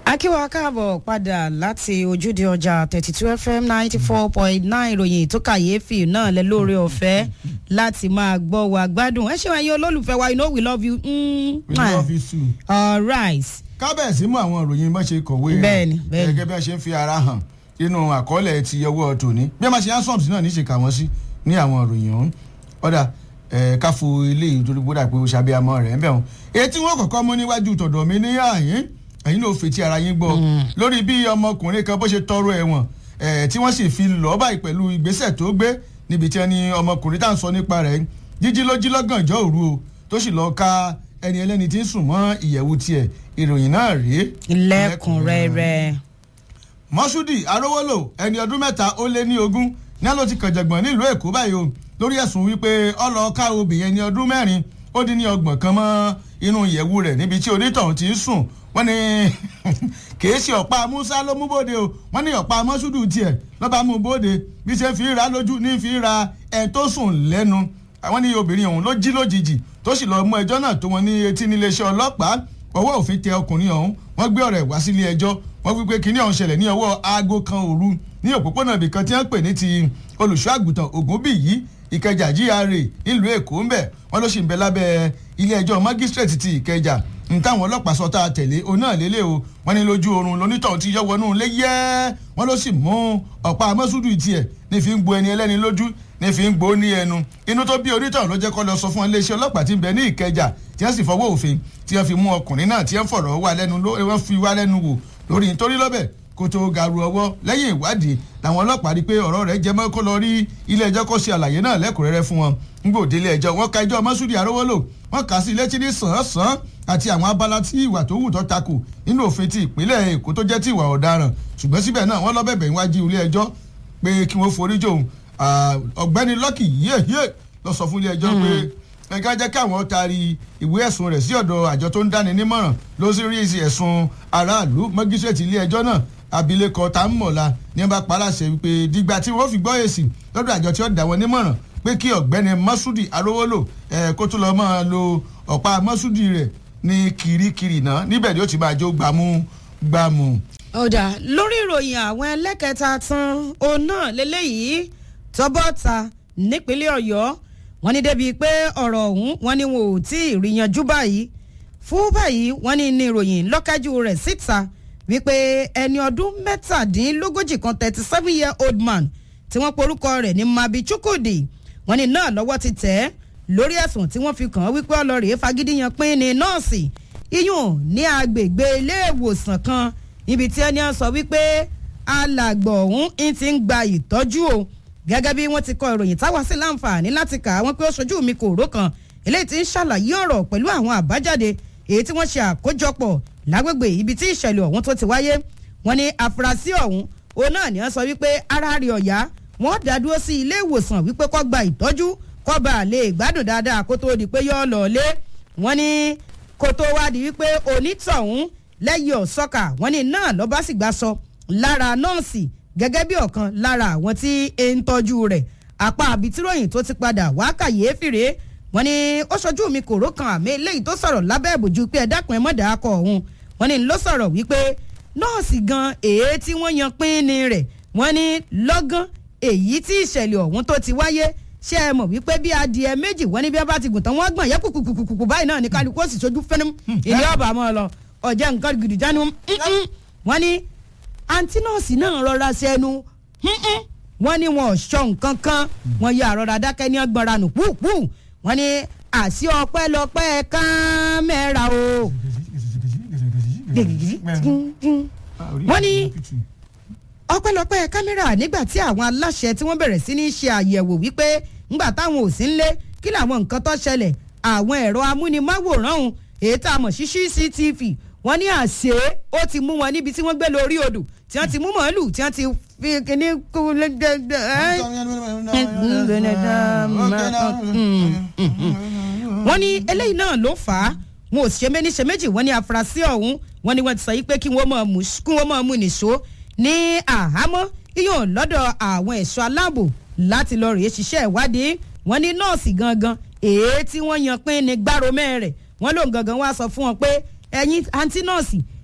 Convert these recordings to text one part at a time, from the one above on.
akíwá káàbọ̀ padà láti ojúde ọjà thirty two fm ninety four point nine ìròyìn tó kàyéfì náà lẹ lóore ọ̀fẹ́ láti máa gbọ́ wa gbádùn ẹ ṣe wáyé olólùfẹ́ wa you know we love you. Mm, we love you too. all right. kábẹ̀sí mú àwọn ìròyìn bá ṣe kọ̀wé Bẹ́ẹ̀ni, bẹ́ẹ̀ni. gẹ́gẹ́ bí wọ́n ṣe ń fi ara hàn nínú àkọọ́lẹ̀ ti ọwọ́ tòní bí wọ́n máa ṣe hansoms náà ní ṣe kà wọ́n sí ní àwọn ìròyìn ọ̀hún ọ̀dà ẹ̀ káfo ilé ìtorí gbọ́dọ̀ pé ó ṣàbí amọ́ rẹ̀ ń bẹ̀ wọ́n èyí tí wọ́n kọ́kọ́ mú níwájú tọ̀dọ̀ mi ní àyín ẹ̀yin náà fetí ara yín gbọ́ lórí bí ọmọkùnrin kan bó ṣe tọrọ ẹ̀wọ̀n ẹ̀ tí wọ́n sì fi lọ́ọ́ báyìí pẹ̀lú ìgbésẹ̀ tó gbé níbi tí wọ́n ní ọmọkùnrin tá à ń sọ nípa rẹ̀ jíjí ló jí lọ́gànjọ́ òru o tó sì lọ́ọ́ ka ẹni ẹlẹ́ni tí ń sùn mọ́ ìyẹ̀wù tiẹ̀ ìròyìn náà rèé lẹ́kùnrẹ́rẹ́. mọ́ṣúdì arówólò ẹni ọdún mẹ́ta ó lé ní ogún ní ló ti kànjàngbọ̀n nílùú èkó báyìí o lórí ẹ̀sùn wípé ọlọ́ọ̀ká obìnrin ẹni ọdún mẹ́rin ó dín ní ọgbọ̀n kan mọ́ inú ìyẹ̀wù rẹ̀ níbi tí onítọ̀hún ti ń sùn wọ́n ní kìí ṣe ọ̀pá musa ló mú bóde o wọ́n ní ọ̀pá mọ́ṣúdù tiẹ̀ lọ́ba mú bóde bí ṣe fi ra lójú ní fi ra ẹ̀ tó sùn lẹ́nu àwọn ní obìnrin ọ̀hún ló jí lójijì tó sì lọ́ọ́ mú ẹjọ́ náà tó wọn ní etí níléeṣẹ́ ọlọ́pàá ọwọ́ òfin tẹ ọkùnrin ọ̀hún wọ́n gbé ọ̀rẹ́ wá sílé ẹjọ́ wọ́n wí pé kinní ọ̀hún ṣẹlẹ̀ ní ọwọ́ aago kan òru ní òpópónà ibìkan tí wọ́n pè ní ti olùṣọ́ àgùntàn ògúnbíyí ìkẹjà GRA nílùú èkó ń bẹ̀ wọ́n ló sì ń bẹ lábẹ́ ilé ẹjọ́ magistrate ti ìkẹjà n táwọn ọlọ́pàá sọ tá a tẹ̀lé o náà lélẹ̀ o wọ́n ní lójú oorun lonítọ̀ ti yọ wọnú ilé yẹ́ wọ́n ló sì mú ọ̀pá amọ́sùdù tiẹ̀ ní fi ń gbo ẹni ẹlẹ́ni lójú ní fi ń gbó ní ẹnu inú tó bí onítọ̀ ló jẹ́ kó lọ sọ fún iléeṣẹ́ ọlọ́pàá tí ń bẹ ní ìkẹjà tí wọ́n sì fọwọ́ òfin tí wọ́n fi mú ọkùnrin náà tí wọ́n fọ̀rọ̀ wá lẹ́nu wọ́n fi wá lẹ́nu wò lórí nítorí lọ́bẹ̀ kó tó garu ọwọ́ lẹ́yìn ìwádìí làwọn ọlọ́pàá rí i pé ọ̀rọ̀ rẹ̀ jẹ́ mọ́ kó lọ rí ilé ẹjọ́ kó ṣe àlàyé náà lẹ́kùnrẹ́rẹ́ fún wọn nígbò délé ẹjọ́ wọn ka ẹjọ́ mọ́súdì arówólò wọn kà á sí létí ní sàn-án àti àwọn abala tí ìwà tó wù tó takò nínú òfin ti ìpínlẹ̀ èkó tó jẹ́ ti ìwà ọ̀daràn ṣùgbọ́n síbẹ̀ náà wọ́n lọ́bẹ̀bẹ̀ níwájú ilé ẹjọ́ pé kí wọ́n forí jòun ọ̀gbẹ́ni lọ́kì yéèyé lọ sọ fún ilé ẹjọ́ pé ẹ̀ka jẹ́ káwọn taari ìwé ẹ̀sùn rẹ̀ sí ọ̀dọ̀ àjọ tó ń dáni nímọ̀ràn ló sì rí ẹ̀sùn aráàlú mọ́gísírètì ilé ẹjọ́ náà abilékọ Támọ̀lá ní wọ́n bá paláṣẹ wípé dìgbà tí wọ́n fi gbọ́ èsì lọ́dọ̀ àjọ tí ó dá wọn nímọ̀ràn pé kí ọ̀gbẹ́ni Mọ́súdì Arówólò ẹ̀ kó tó lọ́ọ́ máa lo ọ̀pá Mọ́súdì rẹ̀ ní kirikiri náà níbẹ̀ ni ó ti máa jó gbàmú gbàmú. ọ̀dà lórí ìròyìn àwọn ẹlẹ́kẹta tán òun náà lélẹ́yìí tọ́bọ̀ta nípínlẹ̀ Ọ̀yọ́ wọ́n ní débi pé ọ̀rọ̀ ọ̀hún wọ́n ní wọn ò tí ì rí yanjú báyìí fún báyìí wọ́n ní ní ìròyìn lọ́kájú rẹ̀ síta wípé ẹni ọdún mẹ́tàdínlógójì kan thirty seven year old man tí wọ́n porúkọ rẹ̀ ní mabi chukwudi wọ́n ní náà lọ́wọ́ ti tẹ̀ ẹ́ lórí ẹ̀sùn tí wọ́n fi kàn án wípé ọlọ́rìí fagídíyan pín ní nọ́ọ̀sì iyùn ní agbègbè ilé ìwòsàn kan níbi tí ẹni sọ wípé alàgbọ̀ ọ̀hún ń ti ń gba ìtọ́jú o gẹ́gẹ́ bí wọ́n ti kọ ìròyìn táwa sí láǹfààní láti kà á wọ́n pé ó ṣojú mi kò ró kan eléyìí ti ń ṣàlàyé ọ̀rọ̀ pẹ̀lú àwọn àbájáde èyí tí wọ́n ṣe àkójọpọ̀ lágbègbè ibi tí ìṣẹ̀lẹ̀ ọ̀hún tó ti wáyé wọ́n ní afurasí ọ̀hún òun náà ni wọ́n sọ wípé ara rẹ̀ ọ̀yá wọ́n dá dúró sí ilé ìwòsàn wípé kó gba ìtọ́jú kó bá a lè gbádùn dáadáa kó tó di pé yọ́ lọ lé wọ́n ní kó tó wá di wípé onítọ̀hún lẹ́yìn ọ̀sọ́kà wọ́n ní náà lọ́ bá sì gbà sọ lára nọ́ọ̀sì gẹ́gẹ́ bí ọ̀kan lára àwọn tí ń tọ́jú rẹ̀ apá àbítíròyìn tó ti padà wá kàyéfì rèé wọ́n ní ó ṣojú mi kò ró kan àmì eléyìí tó sọ̀rọ̀ lábẹ́ ìbòjú pé ẹ dákun ẹ mọ̀dà akọ ọ̀hún wọ́n ní ló sọ̀rọ̀ wípé nọ́ọ̀sì gan èyí tí wọ́n yan pínni rẹ̀ wọ́n ní lọ́gán èyí tí ìṣẹ̀lẹ̀ ọ̀hún tó ti wáyé ṣé ẹ mọ̀ wípé bí adìẹ méjì wọ́n ní bí wọ́n bá ti gùn tán wọ́n gbọ̀n yẹ kùkùkùkù báyìí náà ní kálukú ó sì sojú fẹ́nu ilé ọ̀bà mọ́ lọ ọ̀jẹ̀ nǹkan gidi jánu wọ́n ní àǹtí nọ́ọ̀sì náà rọra ṣẹnu wọ́n ní wọn ò ṣọ nǹkan kan wọ́n yà rọra dákẹ́ ní ọgbọ̀nra nù púpù wọ́n ní àṣì ọpẹ́lọpẹ́ kámẹ́rà o wọ́n ní ọpẹ́lọpẹ́ kámẹ́rà nígbà tí àwọn aláṣẹ tí wọ́n bẹ̀rẹ̀ sí ní ṣe àyẹ̀wò wípé ńgbà táwọn ò sí ń lé kí làwọn nǹkan tó ṣẹlẹ̀ àwọn ẹ̀rọ amúnimáwòrán ọ̀hún èyí tá a mọ̀ sí CCTV wọ́n ní àṣé ó ti mú wọn níbi tí wọ́n gbé lórí odò tí wọ́n ti mú màálù tí wọ́n ti fi kíní kú wọ́n ní eléyìí náà ló fà á wọn ò ṣe méní ṣe méjì wọ́n ní afurasí ọ̀hún wọ́n ní wọ́n ti sọ yí pé kí wọ́n máa mú nìṣó ní àhámọ́ iyàn lọ́dọ̀ àwọn ẹ̀ṣọ́ aláàbò láti lọ rèé ṣiṣẹ́ ìwádìí wọ́n ní nọ́ọ̀sì gangan èé tí wọ́n yan pín ní gbárò mẹ́rẹ̀ wọ́n lòun gangan wá sọ fún wọn pé ẹ̀yin àǹtí nọ́ọ̀sì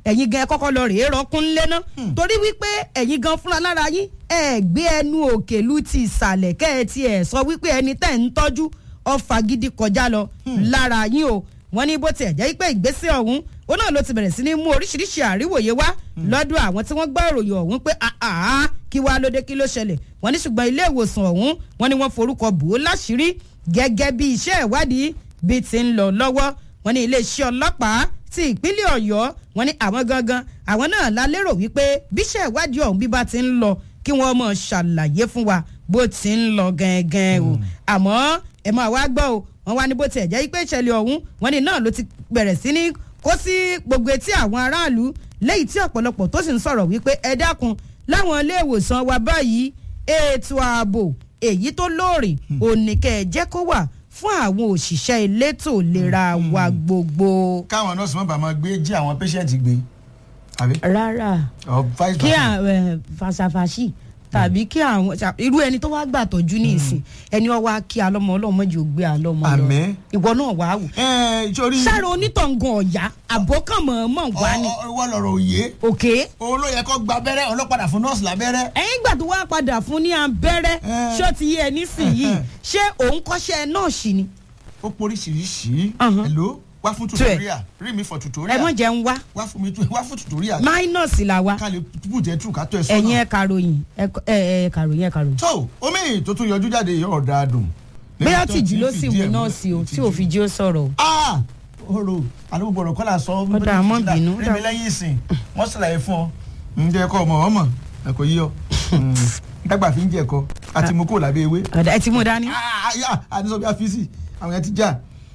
ẹ̀yin gan ẹ kọ́kọ́ lọ rèé rọkún lé ná torí wípé ẹ̀yin gan fúnra lára yín ẹ gbé ẹnu òkèlú ti ìsàlẹ̀ kẹ́ ẹ tiẹ̀ sọ wípé ẹni tẹ́ ń tọ́jú ọfà gidi kọjá lọ lára yín o wọ́n ní bó tiẹ̀ jẹ́ pé ìgbésẹ̀ ọ̀hún ó náà ló ti bẹ̀rẹ̀ sí ní mú oríṣiríṣi àríwòye wá lọ́dọ̀ àwọn tí wọ́n gbọ́ ìròyìn ọ̀hún pé àá kí wàá lóde kí ló ṣẹlẹ̀ wọ́n ní ṣùgbọ́n ilé ìwòsàn ọ̀hún wọ́n ní wọ́n forúkọ bò ó láṣìírí gẹ́gẹ́ bí iṣẹ́ ìwádìí bí ti ń lọ lọ́wọ́ wọ́n ní iléeṣẹ́ ọlọ́pàá ti ìpínlẹ̀ ọ̀yọ́ wọ́n ní àwọn gangan àwọn náà la lérò wípé bíṣẹ́ ìwádìí ọ̀hún bí bá ti ń lọ kí wọ́n mọ̀ ṣàlàyé fún wa bó ti ń lọ gẹ́gẹ́ o àmọ́ ẹ máa wá gbọ́ o wọ́n wá ní bó tiẹ̀ jẹ́ pé ìṣẹ̀lẹ̀ ọ̀hún wọ́n ní náà ló ti bẹ̀rẹ̀ sí ní kó sí gbogbo etí àwọn aráàlú lẹ́yìn tí ọ̀pọ̀lọpọ̀ tó sì ń sọ̀rọ̀ wípé ẹ dákun láwọn ilé ìwòsàn wa báyìí ètò ààbò èyí tó lóòrìn òní kẹ́ ẹ jẹ́ kó wà fún àwọn òṣìṣẹ́ elétò ìlera wa gbogbo. káwọn nọ́ọ̀sì má bàa máa gbé jí àwọn pẹ́ṣẹ́ǹtì gbé àbí. rárá or vice kí versa. àwọn fàṣàfàṣì tàbí kí àwọn ṣà- irú ẹni tó wá gbà tọ́jú ní ìsìn ẹni wọ́n wá kí alọ́mọ ọlọ́mọ jù gbé alọ́mọ lọ Àmín. ìwọ náà wàá wò. ẹ sórí sára onítọ̀ngàn ọ̀yá àbókànmọ́ wá ní ọwọ́ lọ̀rọ̀ òye òkè. òun ló yẹ kó gba abẹ́rẹ́ ọlọ́padà fún nọ́ọ̀sì lábẹ́rẹ́. ẹ̀yìn ìgbà tó wá padà fún ní abẹ́rẹ́ Eh. ṣó ti yé ẹ nísìnyìí ṣé òun kọ́ṣẹ́ nọ́ọ̀sì ni. ó poríṣiríṣi Uh-huh. hello wá fún Tó ẹ̀. tutorial rí mi for ẹ tutorial mọ̀ jẹun wá wá fún mi tu- wá fún tutorial minus là wa ká lè put ẹ̀ tù ká tó ẹ̀ ẹ̀yin sọ́nà. ẹ̀ kàròyìn ẹ̀ ẹ̀ kàròyìn ẹ̀ kàròyìn. tó omi tó tún yọjú jáde yóò dáa dùn. bóyá Níbi tó tìjú ti ló fìdí sì ẹ̀ mú múlẹ̀, nọ́ọ̀sì o tí ìtìjú. ò fi jí ó sọ̀rọ̀ o. ah oro alógbò ọ̀rọ̀ kọ́lá sọ Ó dáa, mọ́ bínú, ó rí dáa. mi lẹ́yìn ìsìn wọ́n ṣàlàyé fún ọ. ǹjẹ́ ẹ̀kọ́ ọmọ ọmọ ẹ̀kọ́ yíyọ dàgbà fi ń jẹ ẹ̀kọ́ àti mú kó lábẹ́ ewé. ọ̀dà ẹ ti mú dání. Ah, yà, àdìsọ bí a fi sí àwọn yẹn ti já.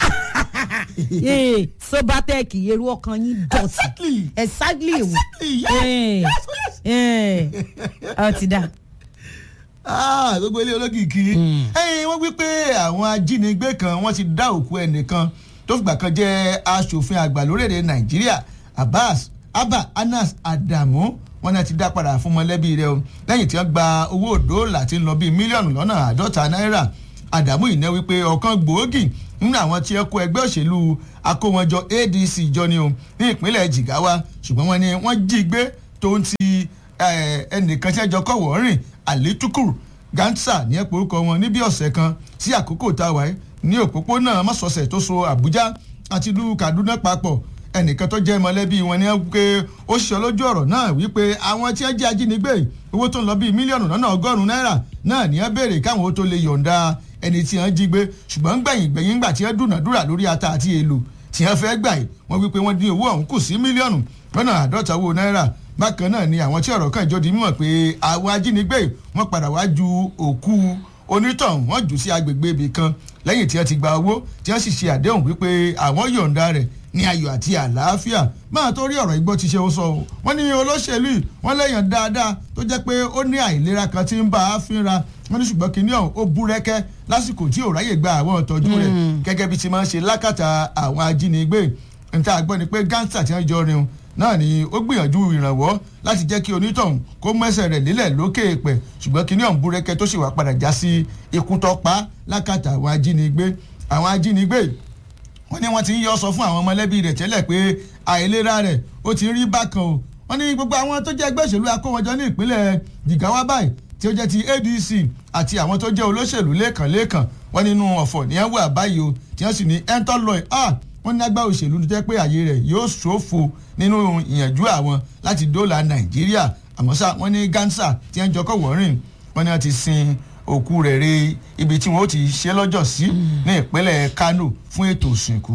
ee sobatec eru ọkàn yín dọ̀tí exactly exactly ewu. exactly yes Eh. yes yes. ẹ ọ ti dà. Ah, gbogbo ilé olókìkí ẹ̀yin wọ́n wí pé àwọn ajínigbé kan wọ́n ti dá òkú ẹnìkan tó fìgbà kan jẹ́ aṣòfin àgbà lórílẹ̀‐èdè nàìjíríà abbas abba anas adamu wọ́n náà ti dá padà fún mọ̀lẹ́bí rẹ̀ o lẹ́yìn tí wọ́n gba owó òdòlà tí ń lọ bíi mílíọ̀nù lọ́nà àádọ́ta náírà adamu yìí náà wípé ọ̀kan gbòógì nínú àwọn tí ẹ kó ẹgbẹ́ òṣèlú akówọnjọ adc jọ ni o ní ìpínlẹ̀ jigawa ṣùgbọ́n wọ́n ní wọ́n jí gbé tó ń ti eh, ẹnìkan tí ẹjọ́ kọ̀wọ́ rìn àlétúkùrù gánṣà ní ẹ̀pọ̀ orúkọ wọn ní bí ọ̀sẹ̀ kan sí àkókò tá a wáyé ní òpópónà mọ́sọ̀ọ̀sẹ̀ tó so àbújá àti ìlú kaduna papọ̀ ẹnìkan tó jẹ́ mọ̀lẹ́bí wọn ní pé ó ṣe lójú ọ̀rọ̀ náà wípé àwọn tí wọ́n jẹ́ ajínigbé yìí, owó tó ń lọ bíi mílíọ̀nù lọ́nà ọgọ́rùn-ún náírà náà ní ẹ béèrè káwọn ó tó lè yọ̀ǹda ẹni tí wọ́n jí gbé ṣùgbọ́n gbẹ̀yìn gbẹ̀yìn gbà tí wọ́n dúnàdúrà lórí ata àti èlò tí wọ́n fẹ́ gbà yìí wọ́n wípé wọ́n dín owó ọ̀hún kù sí mílíọ̀nù lọ́nà àádọ́ta owó náírà bákan náà ni àwọn tí ọ̀rọ̀ kan ìjọ di mímọ̀ pé àwọn ajínigbé yìí wọ́n padà wá ju òkú onítọ̀hún wọ́n jù sí agbègbè ibì kan lẹ́yìn tí wọ́n ti gba owó tí wọ́n sì ṣe àdéhùn wípé àwọn yọ̀ǹda rẹ̀ ní ayọ̀ àti àlàáfíà máa tó rí ọ̀rọ̀ igbó ti ṣe ó sọ o wọ́n ní olóṣèlú yìí wọ́n lẹ́yìn dáadáa tó jẹ́ pé ó ní àìlera kan tí ń bá a fínra wọ́n ní ṣùgbọ́n kínní ọ̀hún ó búrẹ́kẹ́ lásìkò tí ò ráyè gba àwọn ìtọ́jú rẹ̀ gẹ́gẹ́ bí ti máa ń ṣe lákàtà àwọn ajínigbé níta gbọ́ ni pé gánsà tí wọ́n jọ rin o náà ni ó gbìyànjú ìrànwọ́ láti jẹ́ kí onítọ̀hún kó mẹ́sẹ̀ rẹ̀ nílẹ̀ lókè èèpẹ̀ ṣùgbọ́n kínní ọ̀hún búrẹ́kẹ́ tó sì wá padà já sí ikú tó pa lákàtà àwọn ajínigbé àwọn ajínigbé wọ́n ní wọ́n ti ń yọ sọ fún àwọn ọmọlẹ́bí rẹ̀ tẹ́lẹ̀ pé àìlera rẹ̀ ó ti ń rí bákan o wọ́n ní gbogbo àwọn tó jẹ́ ẹgbẹ́ òṣèlú akówọjọ ní ìpínlẹ̀ Jigawa báyìí tí ó jẹ́ ti ADC àti àwọn tó jẹ́ olóṣèlú lẹ́ẹ̀kanlẹ́ẹ̀kan wọ́n nínú ọ̀fọ̀ ní ẹ̀ wà báyìí o tí wọ́n sì ní ẹ̀ńtọ́ lọ́ọ̀ ah wọ́n ní agbá òṣèlú tó jẹ́ pé àyè rẹ̀ yóò ṣòfò nínú ìyànjú àwọn láti dóòlà Nàìjíríà àmọ́ ṣá wọ́n ní Gansa tí wọ́n jọkọ̀ wọ́rìn wọ́n ní wọ́n ti sin òkú rẹ̀ re ibi tí wọ́n ó ti ṣe lọ́jọ́ sí ní ìpínlẹ̀ Kano fún ètò ìsìnkú.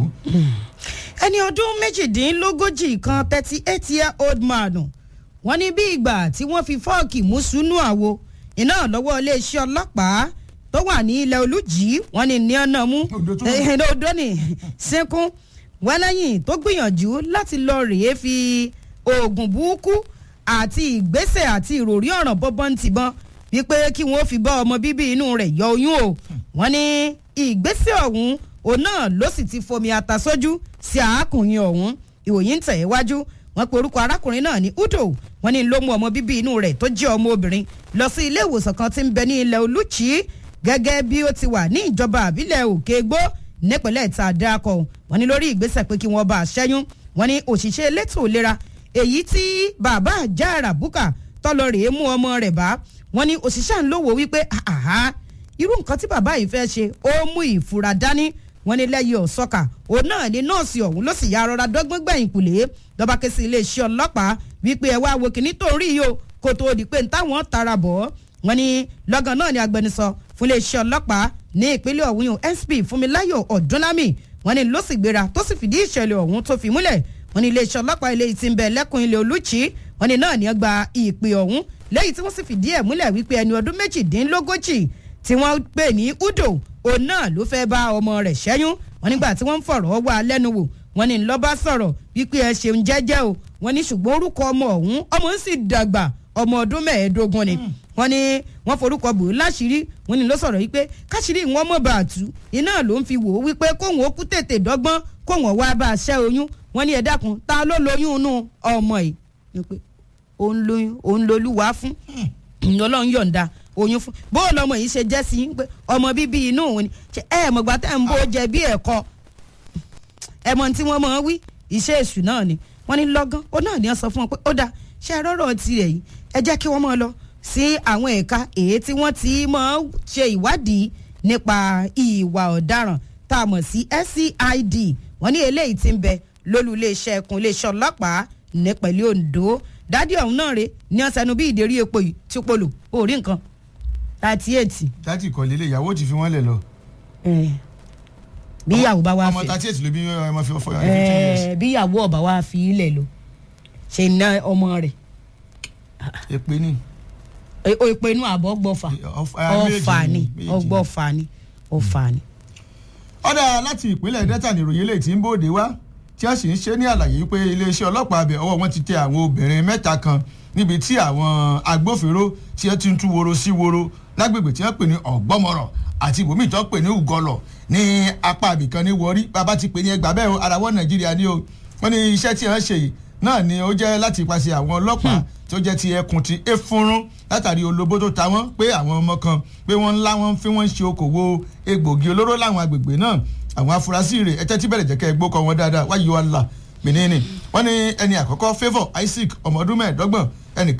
ẹni ọdún méjìdínlógójì kan thirty eight year old man wọ́n ní bí ìgbà tí wọ́n fi fọ́ọ̀kì mú sínú àwo iná lọ́wọ́ iléeṣẹ́ ọlọ́pàá tó wà ní ilẹ̀ olùjì wọ́n ní ní ọ̀nà mú Odò tó- Eh, odò ní sínkún wọ́n lẹ́yìn tó gbìyànjú láti lọ rèé fi oògùn burúkú àti ìgbésẹ̀ àti ìròrí ọ̀ràn bọ́bọ́n tìbọn wípé kí wọ́n fi bá ọmọ bíbí inú rẹ̀ yọ oyún o wọ́n ní ìgbésẹ̀ ọ̀hún òun náà ló sì ti fomi ata sójú sí àákùnrin ọ̀hún ìròyìn ń tẹ̀ wájú wọ́n pe orúkọ arákùnrin náà ní udo wọ́n ní ló mú ọmọ bíbí inú rẹ̀ tó jẹ́ ọmọ obìnrin lọ sí ilé ìwòsàn kan tí ń bẹ ní ilẹ̀ olùchí gẹ́gẹ́ bí ó ti wà ní ìjọba àbílẹ̀ òkègbó nípínlẹ̀ tá a dákọ̀ wọ́n ní lórí ìgbésẹ̀ pé kí wọ́n bá a ṣẹ́yún wọ́n ní òṣìṣẹ́ elétò ìlera èyí tí bàbá àjàrà bùkà tọ́lọ rèé mú ọmọ rẹ̀ bá wọ́n ní òṣìṣẹ́ ń lówó wípé àhá irú nǹkan tí bàbá yìí fẹ́ ṣe ó mú ìfura dání wọ́n ní lẹ́yìn ọ̀sọ́kà òun náà ní nọ́ọ̀sì ọ̀hún ló sì ya rọra dọ́gbọ́n gbẹ̀yìn kùlé lọ́ba ké sí iléeṣẹ́ ọlọ́pàá wípé ẹ wá wo kìíní tó ń rí yìí o kó tó di pé ń táwọn tara bọ̀ wọ́n ní lọ́gán náà ní agbẹnusọ fún iléeṣẹ́ ọlọ́pàá ní ìpínlẹ̀ ọ̀hún yìí sp fúnmiláyọ̀ ọ̀dúnlámì wọ́n ní ló sì gbéra tó sì fìdí ìṣẹ̀lẹ̀ ọ̀hún tó fi múlẹ̀ wọ́n ní iléeṣẹ́ ọlọ́pàá ilé tí ń bẹ lẹ́kùn ilé olùchí wọ́n ní náà ní gba ìpè ọ̀hún lẹ́yìn tí wọ́n sì fìdí ẹ̀ múlẹ̀ wípé ẹni ọdún méjìdínlógójì tí wọ́n pè ní udo òun náà ló fẹ́ bá ọmọ rẹ̀ ṣẹ́yún wọ́n nígbà tí wọ́n ń fọ̀rọ̀ wá lẹ́nu wò wọ́n ní lọ́ba sọ̀rọ̀ wípé ẹ ṣeun jẹ́jẹ́ o wọ́n ní ṣùgbọ́n orúkọ ọmọ ọ̀hún ọmọ ń sì dàgbà ọmọ ọdún mẹ́ẹ̀ẹ́dógún ni wọ́n ní wọ́n forúkọ bò ó láṣìírí wọ́n ní ló sọ̀rọ̀ wípé káṣírí wọn mọ̀ bá a tú iná ló ń fi wò ó wípé kóhun ó kú tètè dọ́gbọ́n kóhun wá bá a ṣẹ́ oyún wọ́n ní ẹ dákun ta ló lóyún inú ọmọ yìí wípé òun lóyún òun lolúwa fún ọlọ́run yọ̀ǹda oyún fún bó lọmọ yìí ṣe jẹ́ sí i pé ọmọ bíbí inú òun ni ṣe ẹ mọ̀gbà tẹ́ ń bó jẹ bí ẹ̀kọ́ ẹ mọ̀ tí wọ́n mọ̀ ọ́ wí iṣẹ́ èṣù náà ni wọ́n ní lọ́gán ó náà ní ọ sọ fún wọn pé ó dáa ṣe rọ́rọ̀ tirẹ̀ yìí ẹ jẹ́ kí wọ́n mọ̀ lọ sí àwọn ẹ̀ka èyí tí wọ́n ti mọ̀ ṣe ìwádìí nípa ìwà ọ̀daràn tá a mọ̀ sí SCID wọ́n ní eléyìí ti ń bẹ lólú iléeṣẹ́ ẹkùn iléeṣẹ́ ọlọ́pàá ní pẹ̀lú Ondo dádì ọ̀hún náà rè ní ọ̀sẹ̀nu bí ìdérí epo yìí tí ó polo ó rí nǹkan thirty eight. dátì kọ́ lélẹ̀ ìyàwó ti fi wọ́n lẹ̀ lọ. bí ìyàwó bá wá ọmọ fẹ́ thirty eight ló bí ọmọ fi fọyọ fifteen years. bí ìyàwó ọba wá fi ilẹ̀ lọ ṣe ná ọmọ rẹ̀ èpè ni. o ìpè inú àbọ̀ gbọ́fà ọ̀fà ni ọgbọ́fà ni ọ̀fà ni. ọ̀dà láti ìpínlẹ̀ delta ní ìròyìn eléyìí tí ń bòde wá tí a sì ń ṣe ní àlàyé pé iléeṣẹ́ ọlọ́pàá abẹ ọwọ́ wọn ti tẹ àwọn obìnrin mẹ́ta kan níbi tí àwọn agbófinró tí wọ́n ti ń tú woro sí woro lágbègbè tí wọ́n pè ní ọ̀gbọ́mọrọ̀ àti ibòmíì tó pè ní ugọlọ̀ ní apá abìkan ní wọrí bàbá ti pè ní ẹgbàá bẹ́ẹ̀ o arawọ́ nàìjíríà ni o wọ́n ní iṣẹ́ tí wọ́n ṣe yìí náà ni ó jẹ́ láti ipasẹ̀ àwọn ọlọ́pàá tó jẹ́ ti ẹkùn ti efurun látàrí olóbó tó ta wọ́n pé àwọn ọmọ kan pé wọ́n ńlá wọn fi wọ́n ṣe okòwò egbògi olóró láwọn agbègbè náà àwọn afurasí rẹ̀ ẹtẹ́ tí bẹ̀rẹ̀ jẹ́ kẹ́ ẹ gbókọ̀ wọn dáadáa wáyé wa là mìíní wọ́n ní ẹni àkọ́kọ́ favour isaac ọmọ ọdún mẹ́ẹ̀ẹ́dọ́gbọ̀n ẹnì